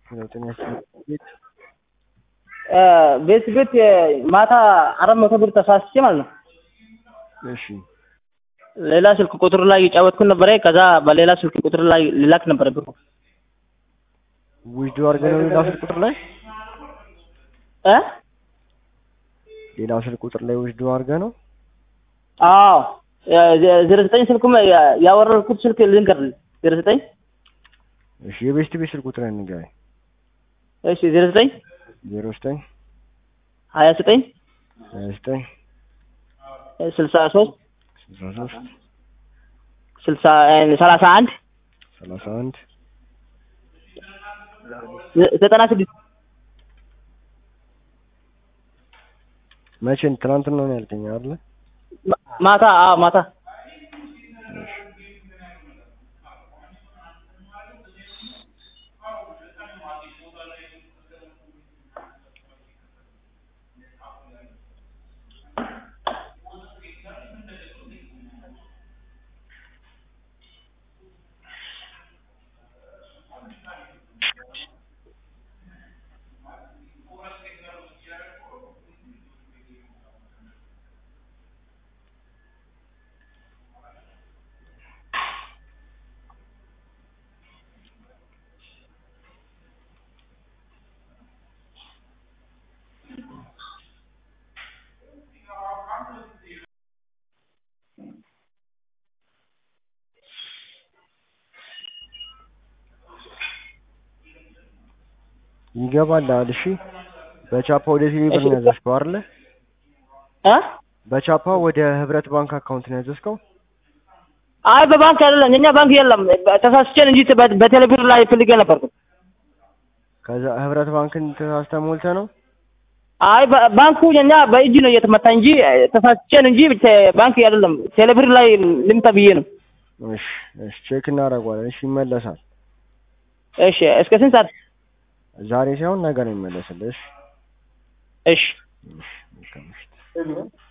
ለውጥን ቤት ቤት ቤት ማታ አራት መቶ ብር ተሳስቼ ማለት ነው። እሺ ሌላ ስልክ ቁጥር ላይ የጫወትኩት ነበረ። ከዛ በሌላ ስልክ ቁጥር ላይ ሊላክ ነበረ ብሩ። ዊዝዶ አድርገህ ነው ሌላ ስልክ ቁጥር ላይ እ ሌላ ስልክ ቁጥር ላይ ዊዝዶ አድርገህ ነው አዎ ዜሮ ዘጠኝ ስልኩም ያወረድኩት ስልክ ልንገርልህ ዜሮ ዘጠኝ እሺ የቤስት ቤት ስልክ ቁጥር ንገረኝ እሺ ዜሮ ዘጠኝ ዜሮ ዘጠኝ ሀያ ዘጠኝ ሀያ ዘጠኝ ስልሳ ሶስት ስልሳ ሶስት ስልሳ ሰላሳ አንድ ሰላሳ አንድ ዘጠና ስድስት መቼ ትናንትና ነው ያልከኝ አይደለ ማታ አዎ ማታ ይገባል አል እሺ በቻፓ ወደ ቴሌ ብር ነው ያዘዝከው አይደለ እ በቻፓ ወደ ህብረት ባንክ አካውንት ነው ያዘዝከው አይ በባንክ አይደለም፣ የኛ ባንክ የለም። ተሳስቼን እንጂ በቴሌብር ላይ ፈልጌ ነበርኩ። ከዛ ህብረት ባንክን ተሳስተህ ሞልተህ ነው አይ ባንኩ የኛ በእጅ ነው እየተመታ እንጂ ተሳስቼን እንጂ ባንክ አይደለም። ቴሌብር ላይ ልምጣ ብዬ ነው። እሺ እሺ ቼክ እናደርገዋለን እሺ ይመለሳል እሺ እስከ ስንት ሰዓት? ዛሬ ሳይሆን ነገ ነው የሚመለስልህ እሺ እሺ እሺ መልካም ምሽት